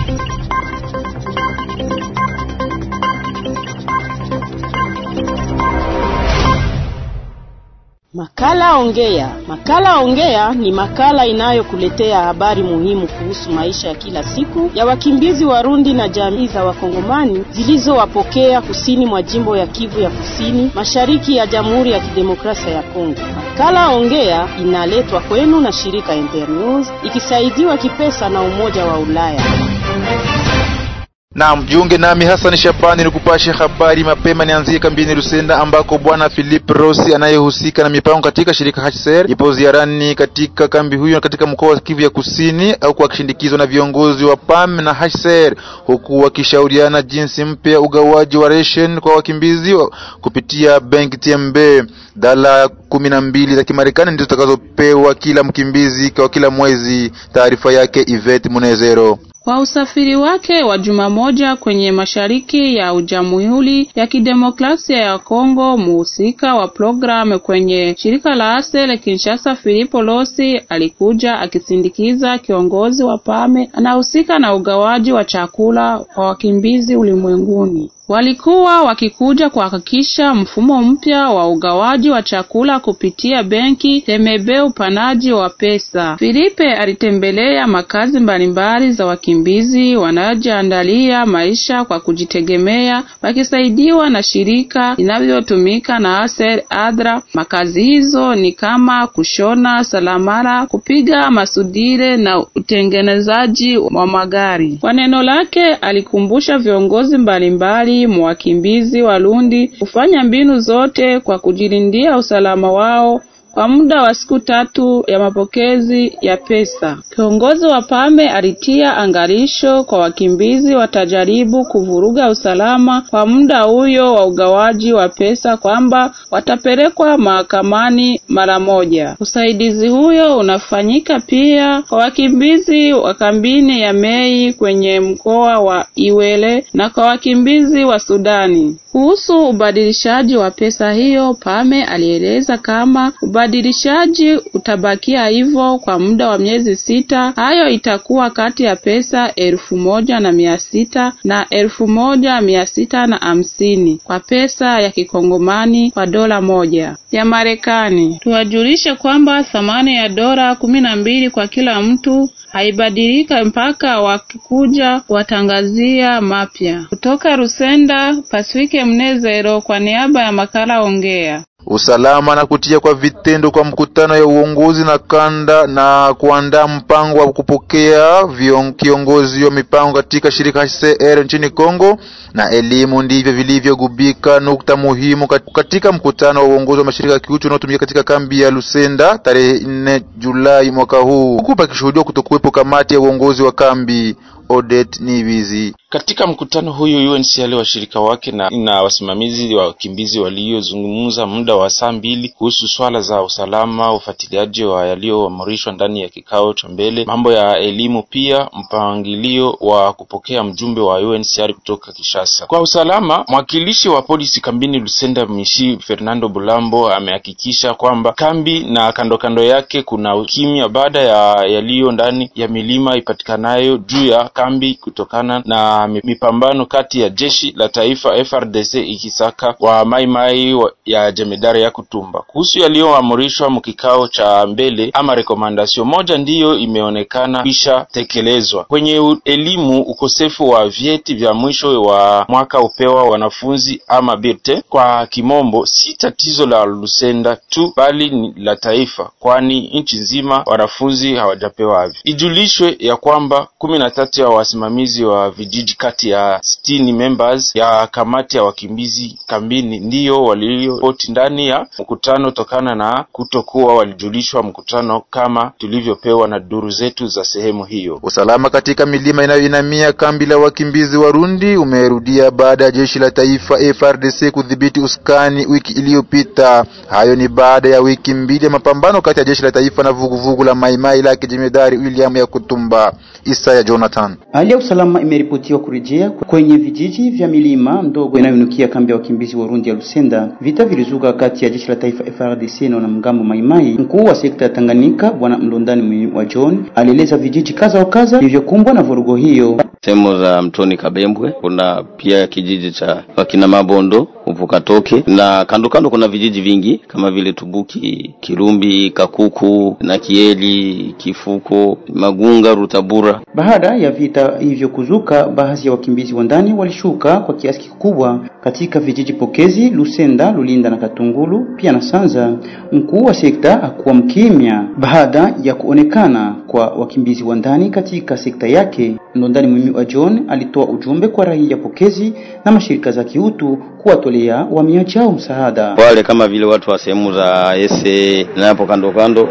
Makala Ongea. Makala Ongea ni makala inayokuletea habari muhimu kuhusu maisha ya kila siku ya wakimbizi Warundi na jamii za Wakongomani zilizowapokea kusini mwa jimbo ya Kivu ya Kusini, mashariki ya Jamhuri ya Kidemokrasia ya Kongo. Makala Ongea inaletwa kwenu na shirika Internews ikisaidiwa kipesa na Umoja wa Ulaya. Na mjiunge nami Hassan Shabani nikupashe habari mapema. Nianzie kambini Lusenda ambako bwana Philip Rossi anayehusika na mipango katika shirika HCR ipo ziarani katika kambi huyo katika mkoa wa Kivu ya Kusini, au akishindikizwa na viongozi wa PAM na HCR, huku wakishauriana jinsi mpya ugawaji wa ration kwa wakimbizi wa kupitia benki TMB. Dola kumi na mbili za Kimarekani ndizo zitakazopewa kila mkimbizi kwa kila mwezi. Taarifa yake Yvette Munezero. Kwa usafiri wake wa juma moja kwenye mashariki ya Jamhuri ya Kidemokrasia ya Kongo, muhusika wa programu kwenye shirika la Asel Kinshasa, Filipo Losi alikuja akisindikiza kiongozi wa PAME anahusika na ugawaji wa chakula kwa wakimbizi ulimwenguni. Walikuwa wakikuja kuhakikisha mfumo mpya wa ugawaji wa chakula kupitia benki Temebe, upanaji wa pesa. Filipe alitembelea makazi mbalimbali za wakimbizi wanaojiandalia maisha kwa kujitegemea, wakisaidiwa na shirika linavyotumika na Aser Adra. Makazi hizo ni kama kushona salamara, kupiga masudire na utengenezaji wa magari. Kwa neno lake alikumbusha viongozi mbalimbali mwakimbizi Warundi kufanya mbinu zote kwa kujilindia usalama wao kwa muda wa siku tatu ya mapokezi ya pesa. Kiongozi wa PAME alitia angalisho kwa wakimbizi watajaribu kuvuruga usalama kwa muda huyo wa ugawaji wa pesa kwamba watapelekwa mahakamani mara moja. Usaidizi huyo unafanyika pia kwa wakimbizi wa kambini ya Mei kwenye mkoa wa Iwele na kwa wakimbizi wa Sudani. Kuhusu ubadilishaji wa pesa hiyo, PAME alieleza kama ubadilishaji utabakia hivyo kwa muda wa miezi sita. Hayo itakuwa kati ya pesa elfu moja na mia sita na elfu moja mia sita na hamsini kwa pesa ya kikongomani kwa dola moja ya Marekani. Tuwajulishe kwamba thamani ya dola kumi na mbili kwa kila mtu haibadilika mpaka wakikuja watangazia mapya. Kutoka Rusenda, Pasifike Mnezero kwa niaba ya makala Ongea. Usalama na kutia kwa vitendo kwa mkutano ya uongozi na kanda na kuandaa mpango wa kupokea vion, kiongozi wa mipango katika shirika HCR nchini Kongo na elimu ndivyo vilivyogubika nukta muhimu katika mkutano wa uongozi wa mashirika ya kiuchumi unaotumika katika kambi ya Lusenda tarehe 4 Julai mwaka huu, huku pakishuhudiwa kutokuwepo kamati ya uongozi wa kambi. Odet Nivizi. Katika mkutano huyu UNHCR washirika wake na, na wasimamizi wa wakimbizi waliozungumza muda wa saa mbili kuhusu swala za usalama, ufuatiliaji wa yaliyoamrishwa ndani ya kikao cha mbele, mambo ya elimu, pia mpangilio wa kupokea mjumbe wa UNHCR kutoka Kinshasa. Kwa usalama, mwakilishi wa polisi kambini Lusenda Mishi Fernando Bulambo amehakikisha kwamba kambi na kando kando yake kuna ukimya baada ya yaliyo ndani ya milima ipatikanayo juu ya kambi kutokana na mipambano kati ya jeshi la taifa FRDC ikisaka wa maimai wa ya jemedari ya Kutumba. Kuhusu yaliyoamrishwa mkikao cha mbele ama rekomandasio moja ndiyo imeonekana kisha tekelezwa kwenye elimu. Ukosefu wa vyeti vya mwisho wa mwaka upewa wanafunzi ama birte kwa kimombo, si tatizo la Lusenda tu bali ni la taifa, kwani nchi nzima wanafunzi hawajapewa havyo. Ijulishwe ya kwamba kumi na tatu ya wasimamizi wa vijiji kati ya sitini members ya kamati ya wakimbizi kambini ndiyo walioripoti ndani ya mkutano tokana na kutokuwa walijulishwa mkutano kama tulivyopewa na duru zetu za sehemu hiyo. Usalama katika milima inayoinamia kambi la wakimbizi Warundi umerudia baada ya jeshi la taifa FRDC kudhibiti uskani wiki iliyopita. Hayo ni baada ya wiki mbili ya mapambano kati ya jeshi la taifa na vuguvugu la Maimai lake jemedari William ya Kutumba. Isaya Jonathan. Hali ya usalama imeripotiwa kurejea kwenye vijiji vya milima ndogo inayoinukia kambi ya wakimbizi Warundi ya Lusenda. Vita vilizuka kati ya jeshi la taifa FRDC na wanamgambo Maimai. Mkuu wa sekta ya Tanganyika Bwana Mlondani wa John alieleza vijiji kaza wa kaza vilivyokumbwa na vurugo hiyo. sehemu za mtoni Kabembwe, kuna pia kijiji cha wakina Mabondo Uvukatoke, na kando kando kuna vijiji vingi kama vile Tubuki, Kirumbi, Kakuku na Kieli, Kifuko, Magunga, Rutabura. Baada ya vita hivyo kuzuka, baadhi ya wakimbizi wa ndani walishuka kwa kiasi kikubwa katika vijiji pokezi Lusenda, Lulinda na Katungulu pia na Sanza. Mkuu wa sekta hakuwa mkimya baada ya kuonekana kwa wakimbizi wa ndani katika sekta yake. Ndondani Mwimi wa John alitoa ujumbe kwa raia pokezi na mashirika za kiutu kuwatolea wahamiaji hao msaada. Wale kama vile watu wa sehemu za ese na hapo kando kando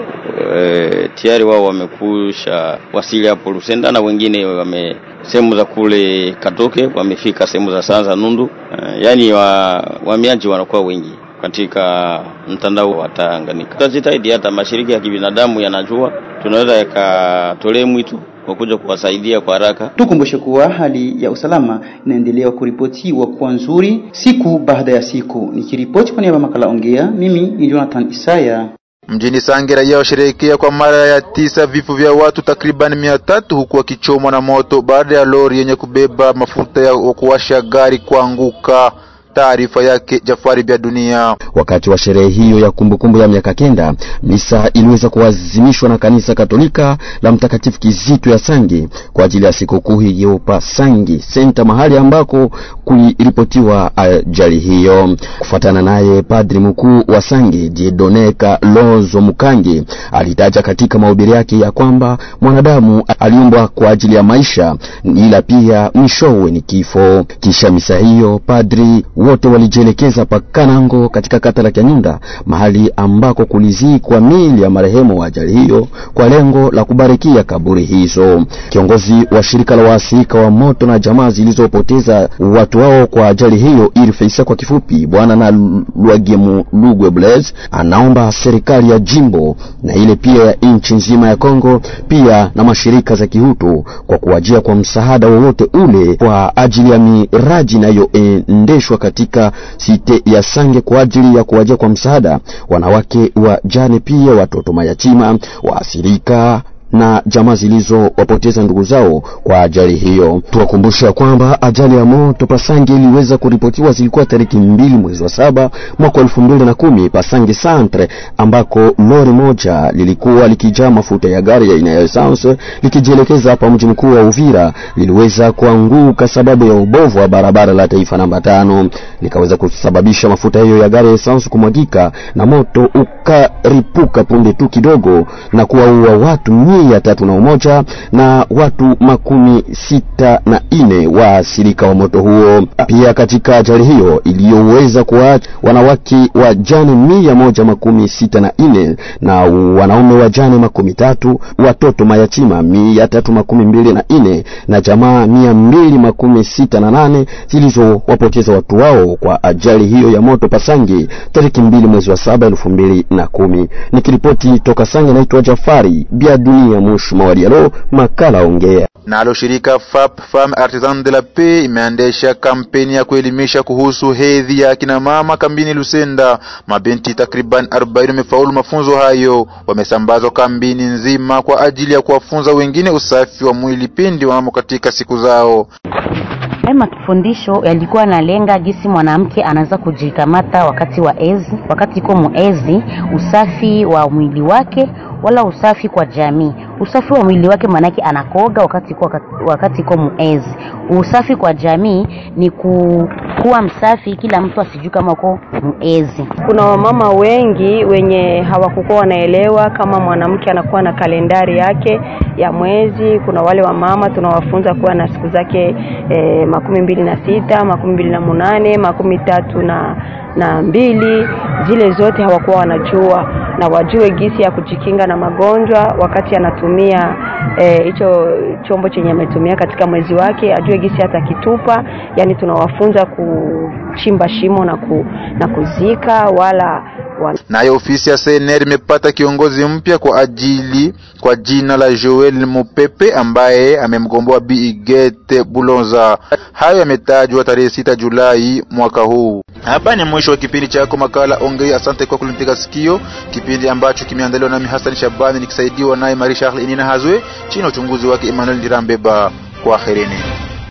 e, tayari wao wamekusha wasili hapo Lusenda na wengine wame sehemu za kule Katoke wamefika sehemu za Sanza Nundu. E, yaani wahamiaji wa wanakuwa wengi katika mtandao wa Tanganyika. Tutajitahidi hata mashirika ya kibinadamu yanajua, tunaweza yakatolee mwito kwa kuja kuwasaidia kwa haraka. Tukumbushe kuwa hali ya usalama inaendelea kuripotiwa kuwa nzuri siku baada ya siku. Nikiripoti kwa niaba ya makala Ongea, mimi ni Jonathan Isaya. Mjini Sange raia washerehekea kwa mara ya tisa vifo vya watu takriban mia tatu huku wakichomwa na moto baada ya lori yenye kubeba mafuta ya kuwasha gari kuanguka. Taarifa yake Jafari Bya Dunia. Wakati wa sherehe hiyo ya kumbukumbu ya miaka kenda, misa iliweza kuazimishwa na kanisa Katolika la Mtakatifu Kizito ya Sangi kwa ajili ya sikukuu hiyo pa Sangi senta, mahali ambako kuliripotiwa ajali hiyo. Kufuatana naye, padri mkuu wa Sangi Diedone Kalonzo Mukangi alitaja katika mahubiri yake ya kwamba mwanadamu aliumbwa kwa ajili ya maisha, ila pia mwishowe ni kifo. Kisha misa hiyo padri wote walijielekeza Pakanango katika kata la Kyanyunda, mahali ambako kulizikwa miili ya marehemu wa ajali hiyo kwa lengo la kubarikia kaburi hizo. Kiongozi wa shirika la waasirika wa moto na jamaa zilizopoteza watu wao kwa ajali hiyo irifeisa kwa kifupi, bwana na Lwagemu Lugwe Blaise anaomba serikali ya jimbo na ile pia ya nchi nzima ya Kongo pia na mashirika za kihutu kwa kuwajia kwa msaada wowote ule kwa ajili ya miraji inayoendeshwa katika site ya Sange kwa ajili ya kuwajia kwa msaada wanawake wa jane, pia watoto mayatima, waasirika na jamaa zilizowapoteza ndugu zao kwa ajali hiyo. Tuwakumbusha kwamba ajali ya moto Pasange iliweza kuripotiwa zilikuwa tariki mbili mwezi wa saba mwaka elfu mbili na kumi Pasange Centre, ambako lori moja lilikuwa likijaa mafuta ya gari ya aina ya essence likijielekeza hapa mji mkuu wa Uvira liliweza kuanguka sababu ya ubovu wa barabara la taifa namba tano, likaweza kusababisha mafuta hiyo ya gari ya essence kumwagika na moto ukaripuka punde tu kidogo na kuwaua watu mia tatu na umoja na watu makumi sita na ine waathirika wa moto huo. Pia katika ajali hiyo iliyoweza kuwaacha wanawake wajane mia moja makumi sita na ine na wanaume wajane makumi tatu, watoto mayatima mia tatu makumi mbili na ine na jamaa mia mbili makumi sita na nane zilizowapoteza watu wao kwa ajali hiyo ya moto Pasangi tariki mbili mwezi wa saba elfu mbili na kumi. Nikiripoti toka Sange, naitwa Jafari Bia Dunia Mush Mawadialo, makala Ongea. Nalo shirika FAP Femme Artisan de la Paix imeendesha kampeni ya kuelimisha kuhusu hedhi ya akina mama kambini Lusenda. Mabinti takriban 40 wamefaulu mafunzo hayo, wamesambazwa kambini nzima kwa ajili ya kuwafunza wengine usafi wa mwili pindi wamo katika siku zao. Haya mafundisho yalikuwa nalenga jinsi mwanamke anaweza kujikamata wakati wa ezi, wakati iko muezi, usafi wa mwili wake wala usafi kwa jamii. Usafi wa mwili wake maanake anakoga wakati iko wakati iko muezi. Usafi kwa jamii ni ku, kuwa msafi, kila mtu asijui kama uko muezi. Kuna wamama wengi wenye hawakukuwa wanaelewa kama mwanamke anakuwa na kalendari yake ya mwezi. Kuna wale wamama tunawafunza kuwa na siku zake eh, makumi mbili na sita, makumi mbili na munane, makumi tatu na na mbili. Zile zote hawakuwa wanajua na wajue gisi ya kujikinga na magonjwa wakati anatumia hicho e, chombo chenye ametumia katika mwezi wake, ajue gisi hata kitupa. Yani tunawafunza kuchimba shimo na, ku, na kuzika wala Nayo ofisi ya CNR imepata kiongozi mpya kwa ajili kwa jina la Joel Mupepe ambaye amemgomboa Bi Igete Bulonza. Hayo yametajwa tarehe sita Julai mwaka huu. Hapa ni mwisho wa kipindi chako makala Ongea. Asante kwa kulitega sikio, kipindi ambacho kimeandaliwa nami Hassan Shabani nikisaidiwa naye Marie Charles Inina Hazwe chini ya uchunguzi wake Emmanuel Dirambeba. Kwaherini.